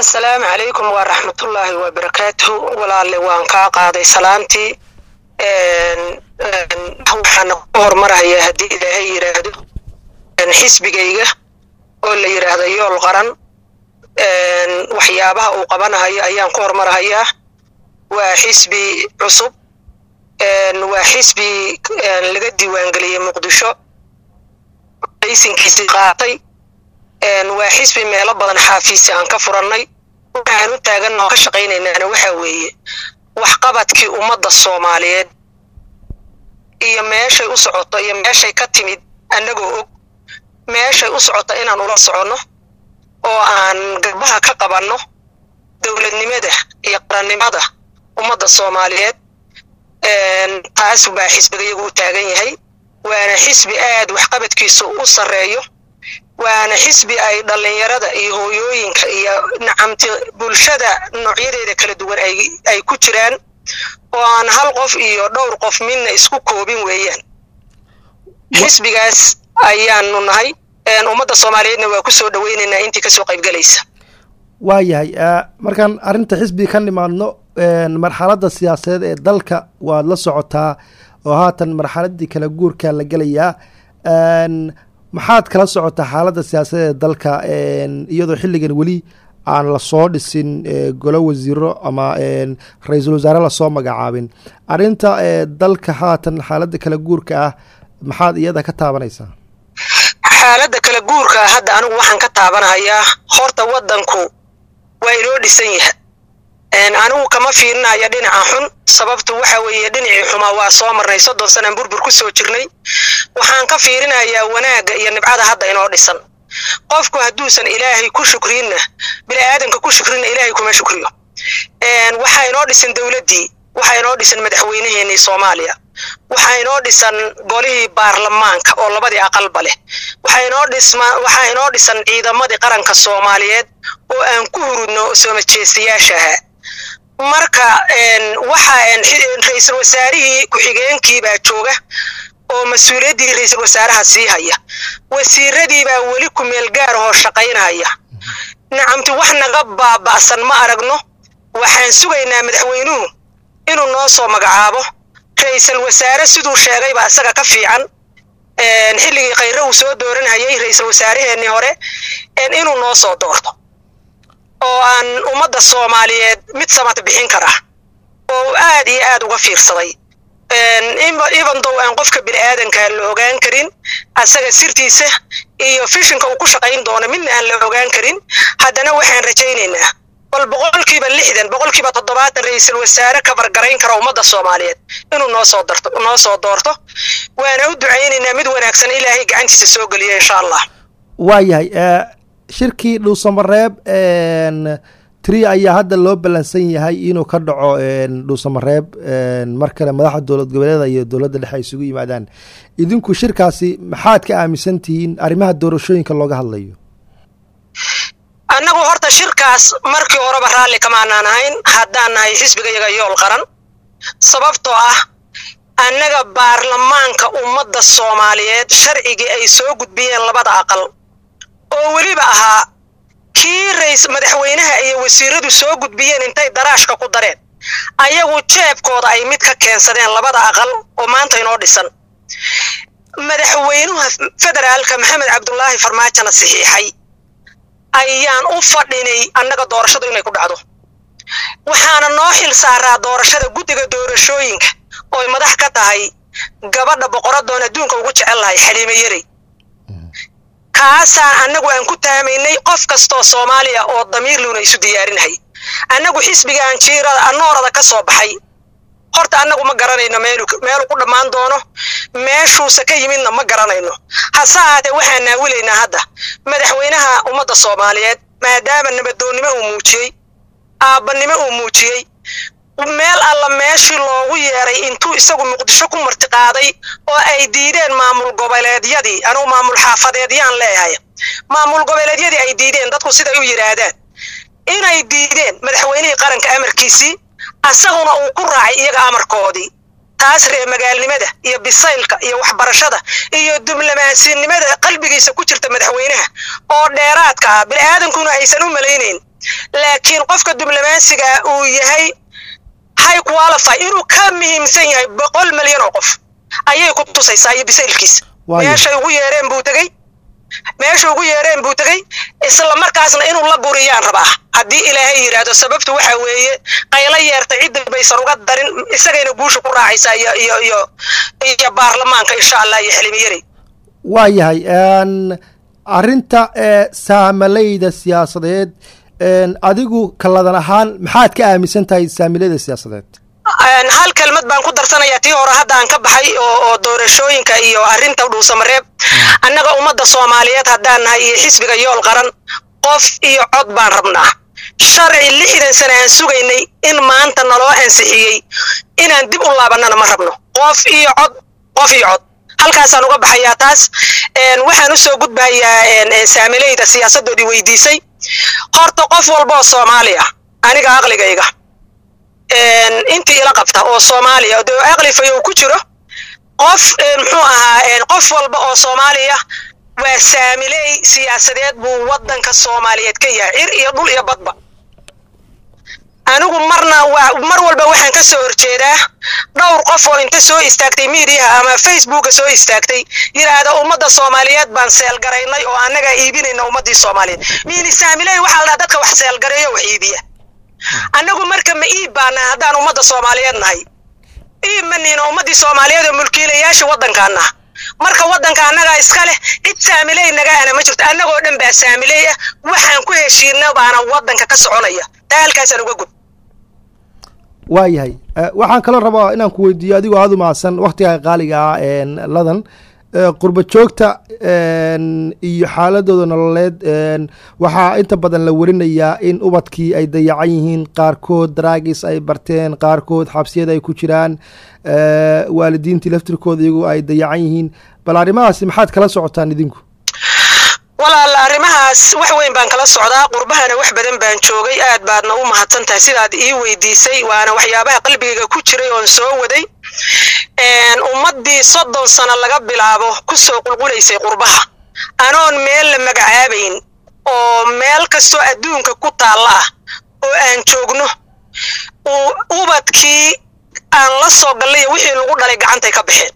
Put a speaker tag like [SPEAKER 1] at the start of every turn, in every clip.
[SPEAKER 1] assalaamu calaykum waa raxmatullaahi wabarakaatuhu walaalle waan kaa qaaday salaantii waxaana ku hormarayaa haddii ilaahay yidhaahdo xisbigayga oo la yidhaahdo yool qaran waxyaabaha uu qabanahayo ayaan ku hormarahayaa waa xisbi cusub waa xisbi laga diiwaangeliyey muqdisho laysinkiisii qaatay waa xisbi meelo badan xaafiisi aan ka furannay waxaan u taaganna oo ka shaqaynaynaana waxaa weeye waxqabadkii ummadda soomaaliyeed iyo meeshay u socoto iyo meeshay ka timid annagoo og meeshay u socoto inaan ula soconno oo aan garbaha ka qabanno dowladnimada iyo qarannimada ummadda soomaaliyeed taas baa xisbigayagu u taagan yahay waana xisbi aad waxqabadkiisu u sarreeyo waana xisbi ay dhallinyarada iyo hooyooyinka iyo nacamti bulshada noocyadeeda kala duwan ay ku jiraan oo aan hal qof iyo dhowr qof midna isku koobin weeyaan xisbigaas ayaanu nahay ummadda soomaaliyeedna waa ku soo dhoweynaynaa intii kasoo qaybgelaysa
[SPEAKER 2] waayahay markaan arrinta xisbiga ka nimaadno marxaladda siyaasadeed ee dalka waad la socotaa oo haatan marxaladii kala guurka la gelayaa maxaad kala socotaa xaaladda siyaasadeed ee dalka iyadoo xilligan weli aan lasoo dhisin golo wasiiro ama ra-iisul wasaare lasoo magacaabin arrinta dalka haatan xaaladda kala guurka ah maxaad iyada ka taabanaysaa
[SPEAKER 1] xaaladda kala guurka hadda anigu waxaan ka taabanahayaa horta waddanku waa inoo dhisan yaha anigu kama fiirinaya dhinaca xun sababtu waxa weeye dhinacii xumaa waa soo marnay soddon sanaan burbur ku soo jirnay waxaan ka fiirinayaa wanaagga iyo nibcada hadda inoo dhisan qofku hadduusan ilaahay ku shukrinna bini aadamka ku shukrinna ilaahay kuma shukriyo waxaa inoo dhisan dowladdii waxaa inoo dhisan madaxweynaheenii soomaaliya waxaa inoo dhisan golihii baarlamaanka oo labadii aqalba leh waxaa inoo dhisma waxaa inoo dhisan ciidamadii qaranka soomaaliyeed oo aan ku hurudno soomajeestayaasha ahaa marka waxa ra-iisul wasaarihii ku-xigeenkii baa jooga oo mas-uuliyaddii ra-iisul wasaaraha sii haya wasiiradii baa weli ku meel gaar ahoo shaqaynaya nacamti wax naga baaba'san ma aragno waxaan sugaynaa madaxweynuhu inuu noo soo magacaabo ra-iisul wasaare siduu sheegayba isaga ka fiican xilligii khayre uu soo dooranhayay ra-iisul wasaaraheenii hore inuu noo soo doorto oo aan ummadda soomaaliyeed mid samad bixin kara oo aad iyo aad uga fiirsaday evendow aan qofka bini aadanka la ogaan karin asaga sirtiisa iyo fishinka uu ku shaqayn doono midna aan la ogaan karin haddana waxaan rajaynaynaa bal boqolkiiba lixdan boqolkiiba toddobaatan ra-iisul wasaare kabargarayn kara ummadda soomaaliyeed inuu noo soo darto noo soo doorto waana u ducaynaynaa mid wanaagsan ilaahay gacantiisa soo geliyo insha allah
[SPEAKER 2] waayahay shirkii dhuusamareeb tri ayaa hadda loo ballansan yahay inuu ka dhaco dhuusamareeb mar kale madaxda dowlad goboleeda iyo dowladda dhexe ay isugu yimaadaan idinku shirkaasi maxaad ka aaminsan tihiin arrimaha doorashooyinka looga hadlayo
[SPEAKER 1] annagu horta shirkaas markii horeba raalli kamaanaan ahayn haddaan nahay xisbigayaga yool qaran sababtoo ah annaga baarlamaanka ummadda soomaaliyeed sharcigii ay soo gudbiyeen labada aqal oo weliba ahaa kii rays madaxweynaha iyo wasiiradu soo gudbiyeen intay daraashka ku dareen ayagu jeebkooda ay mid ka keensadeen labada aqal oo maanta inoo dhisan madaxweynuha federaalka maxamed cabdulaahi farmaajona saxiixay ayaan u fadhinay annaga doorashadu inay ku dhacdo waxaana noo xil saaraa doorashada guddiga doorashooyinka ooy madax ka tahay gabadha boqoradoon adduunka ugu jecel lahay xaliime yarey kaasaan annagu aan ku taamaynay qof kastoo soomaaliya oo damiirluuna isu diyaarinahay annagu xisbigaan jiirada anoorada ka soo baxay horta annagu ma garanayno meelu meelu ku dhammaan doono meeshuusa ka yimidna ma garanayno hase ahaatee waxaan naawilaynaa hadda madaxweynaha ummadda soomaaliyeed maadaama nabadoonnimo uu muujiyey aabbanimo uu muujiyey meel alla meeshii loogu yeeray intuu isagu muqdisho ku martiqaaday oo ay diideen maamul goboleedyadii anugu maamul xaafadeedyaan leeyahay maamul goboleedyadii ay diideen dadku siday u yidhaahdaan inay diideen madaxweynihii qaranka amarkiisii asaguna uu ku raacay iyaga amarkoodii taas ree magaalnimada iyo bisaylka iyo waxbarashada iyo diblomaasiyanimada qalbigiisa ku jirta madaxweynaha oo dheeraadka ah bini'aadankuna aysan u malaynayn laakiin qofka diblomaasiga uu yahay high qualify inuu ka muhiimsan yahay boqol milyan oo qof ayay ku tusaysaa iyo bisaylkiisa meeshay ugu yeereen buu tegey meesha ugu yeereen buu tegey isla markaasna inuu la guriyaan rabaa haddii ilaahay yidhaahdo sababtu waxa weeye qaylo yeerta cidda baysan uga darin isagayna guusha ku raacaysaa iyo iyo iyo iyo baarlamaanka insha allah iyo xilmiyari
[SPEAKER 2] waa yahay arrinta saamalayda siyaasadeed adigu kaladan ahaan maxaad ka aaminsan tahay saamilayda siyaasadeed
[SPEAKER 1] hal kelmad baan ku darsanayaa tii hore hadda aan ka baxay oo oo doorashooyinka iyo arrinta dhuusamareeb annaga ummadda soomaaliyeed haddaan nahay iyo xisbiga yool qaran qof iyo cod baan rabnaa sharci lixdan sana aan sugaynay in maanta naloo ansixiyey inaan dib u laabannana ma rabno qof iyo cod qof iyo cod halkaasaan uga baxayaa taas waxaan usoo gudbayaa saamilayda siyaasaddoodii weydiisay horta qof walba oo soomaali ah aniga aqligayga intii ila qabta oo soomaaliya de aqli fayow ku jiro qof muxuu ahaa qof walba oo soomaaliya waa saamiley siyaasadeed buu waddanka soomaaliyeed ka yahay cir iyo dhul iyo badba anigu marna waa mar walba waxaan ka soo horjeedaa dhowr qof oo inta soo istaagtay miidiyaha ama facebooka soo istaagtay yidhaahda ummadda soomaaliyeed baan seelgaraynay oo annagaa iibinayna ummaddii soomaaliyeed miini saamiley waxaa la dhaha dadka wax seelgareeyo wax iibiya annagu marka ma iib baana haddaan ummadda soomaaliyeed nahay iib ma niina ummaddii soomaaliyeed oo mulkiilayaasha waddankaana marka waddanka annagaa iska leh cid saamiley nagaana ma jirto annagoo dhan baa saamiley ah waxaan ku heshiina baana waddanka ka soconaya taa halkaasaan uga gud
[SPEAKER 2] waa yahay waxaan kaloo rabaa inaan ku weydiiyo adigoo aada u mahadsan waktigaa qaaliga ah ladan qurba joogta iyo xaaladooda nololeed waxaa inta badan la warinayaa in ubadkii ay dayacan yihiin qaarkood daraagis ay barteen qaarkood xabsiyada ay ku jiraan waalidiintii laftirkooda iyagu ay dayacan yihiin bal arrimahaasi maxaad kala socotaan idinku
[SPEAKER 1] walaal arrimahaas wax weyn baan kala socdaa qurbahana wax badan baan joogay aad baadna u mahadsan tahay sidaad ii weydiisay waana waxyaabaha qalbigayga ku jiray oon soo waday ummaddii soddon sano laga bilaabo ku soo qulqulaysay qurbaha anoon meel la magacaabayn oo meel kastoo adduunka ku taalla ah oo aan joogno ubadkii aan la soo gallay wixii lagu dhalay gacantay ka baxeen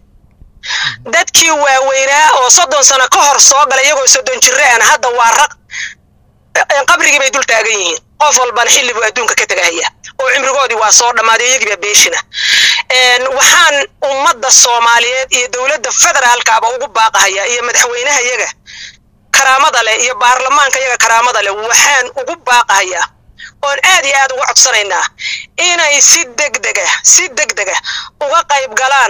[SPEAKER 1] dadkii waaweynaa oo soddon sano ka hor soo galay iyagoo soddon jiraan hadda waa raq qabrigii bay dul taagan yihiin qof walbana xilli buu adduunka ka tegahaya oo cimrigoodii waa soo dhammaaday iyagiiba beeshina waxaan ummadda soomaaliyeed iyo dowladda federaalkaaba ugu baaqahaya iyo madaxweynaha yaga karaamada leh iyo baarlamaanka yaga karaamada leh waxaan ugu baaqahayaa oon aad iyo aad uga codsanaynaa inay si degdega si degdega uga qayb galaan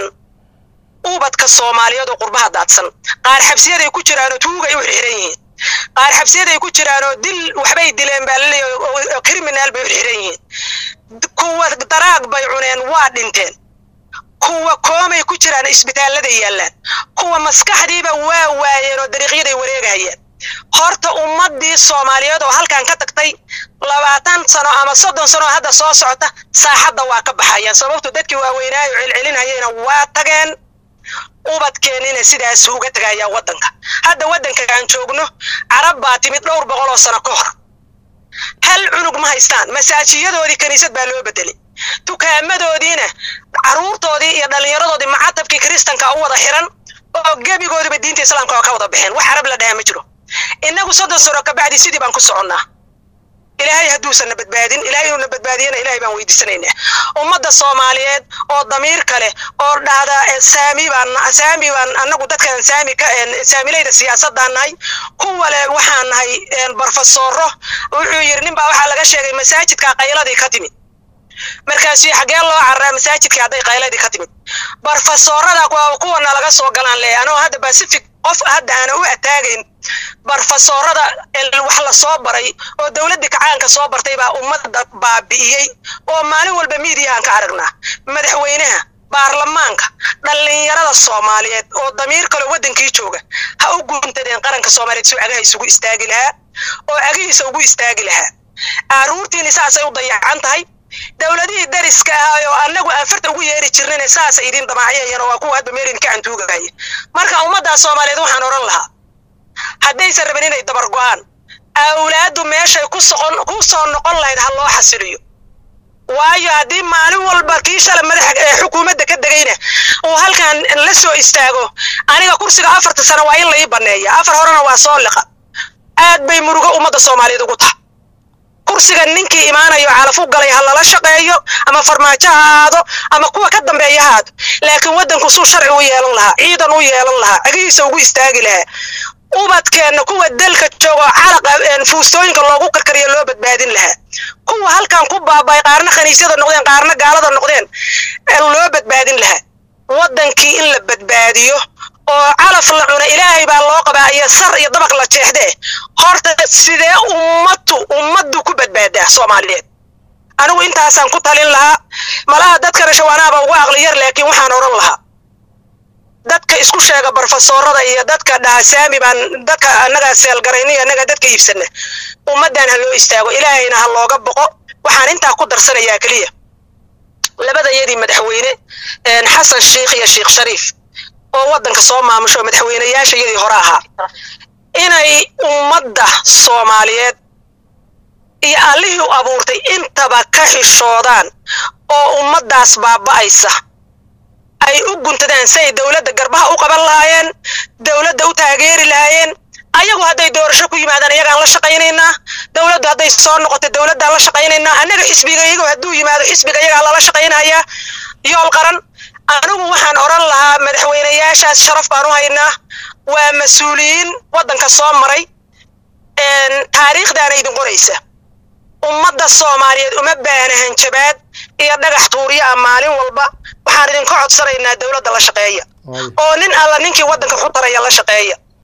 [SPEAKER 1] ubadka soomaaliyeed oo qurbaha daadsan qaar xabsiyaday ku jiraanoo tuugay u xirxiran yihiin qaar xabsiyaday ku jiraanoo dil waxbay dileen baa laleeyahay oo criminaal bay u xirxiran yihiin kuwa daraag bay cuneen waa dhinteen kuwa koomay ku jiraan isbitaalladay yaallaan kuwa maskaxdiiba waa waayeen oo dariiqyaday wareegahayeen horta ummaddii soomaaliyeed oo halkan ka tagtay labaatan sano ama soddon sano hadda soo socota saaxadda waa ka baxayaan sababtu dadkii waaweynaayo celcelinhayeyna waa tageen ubadkeennina sidaas uga tagayaa waddanka hadda waddanka aan joogno carab baa timid dhowr boqol oo sano ka hor hal cunug ma haystaan masaajiyadoodii kiniisad baa loo bedelay dukaamadoodiina carruurtoodii iyo dhallinyaradoodii macatabkii kiristanka u wada xiran oo gebigoodiba diinta islaamka oo ka wada baxeen wax carab la dhahaa ma jiro innagu soddon sano kabacdi sidii baan ku soconnaa ilaahay hadduusan na badbaadin ilaahay inuu na badbaadiyana ilaahay baan weydiisanaynaa ummadda soomaaliyeed oo damiir kale oo dhahda saami baan saami baan annagu dadkan saami ka saamilayda siyaasadaan nahay kuwale waxaan nahay barfasooro wuxuu yidhi nin baa waxaa laga sheegay masaajidka qayladii ka timid markaasuu xaggee loo carraa masaajidkii hadday qayladii ka timid barfasoorada kuwana laga soo galaan le anoo hadda pacific qof hadda aana u ataagayn barfasoorada wax la soo baray oo dowladdii kacaanka soo bartay baa ummadda baabi'iyey oo maalin walba miidiyahan ka aragnaa madaxweynaha baarlamaanka dhallinyarada soomaaliyeed oo damiir kaloo waddankii jooga ha u guuntadeen qaranka soomaaliyeed suu agaha isugu istaagi lahaa oo agihiisa ugu istaagi lahaa aruurtiini saasay u dayacan tahay dowladihii dariska ah oo annagu aan farta ugu yeeri jirnayna saasa idin damaacyayan oo waa kuwa hadba meelin ka cantuugahaya marka ummaddaa soomaaliyeed waxaan odhan lahaa haddaysan rabin inay dabar go'aan awlaaddu meeshay ku soqon ku soo noqon lahayd ha loo xasiliyo waayo haddii maalin walba kii shala madaxa ee xukuumadda ka degayna uu halkan la soo istaago aniga kursiga afarta sano waa in la ii banneeya afar horena waa soo liqa aad bay murugo ummadda soomaaliyeed ugu tahay kursiga ninkii imaanayo calaf u galay ha lala shaqeeyo ama farmaajo ha aado ama kuwa ka dambeeya ha aado laakiin waddanku suu sharci u yeelan lahaa ciidan u yeelan lahaa cegihiisa ugu istaagi lahaa ubadkeenna kuwa dalka joogo calaqa fuustooyinka loogu karkariyo loo badbaadin lahaa kuwa halkan ku baabay qaarna khaniisyada noqdeen qaarna gaalada noqdeen loo badbaadin lahaa waddankii in la badbaadiyo oo calaf la cuna ilaahay baa loo qabaa iyo sar iyo dabaq la jeexdee horta sidee ummaddu ummaddu ku badbaadaa soomaaliyeed anigu intaasaan ku talin lahaa malaha dadkana shawaanaaba ugu aqli yar laakiin waxaan odhan lahaa dadka isku sheega barofesoorada iyo dadka dhaasaami baan dadka annagaa seelgarayniyo annagaa dadka iibsana ummaddan ha loo istaago ilaahayna ha looga boqo waxaan intaa ku darsanayaa keliya labadayadii madaxweyne xasan sheikh iyo sheikh shariif oo waddanka soo maamusho madaxweynayaasha yadii hore ahaa inay ummadda soomaaliyeed iyo allihii u abuurtay intaba ka xishoodaan oo ummaddaas baaba'aysa ay u guntadaan si ay dowladda garbaha u qaban lahaayeen dowladda u taageeri lahaayeen ayagu hadday doorasho ku yimaadaan iyagaan la shaqaynaynaa dowladdu hadday soo noqoto dowladdaan la shaqaynaynaa annaga xisbiga iyagu hadduu yimaado xisbiga iyagaa lala shaqaynayaa yool qaran anigu waxaan odhan lahaa madaxweynayaashaas sharaf baan u haynaa waa mas-uuliyiin waddanka soo maray taariikhdaana idin qoraysa ummadda soomaaliyeed uma baahna hanjabaad iyo dhagax tuuriya ah maalin walba waxaan idinka codsanaynaa dowladda la shaqeeya oo nin alla ninkii waddanka ku taraya la shaqeeya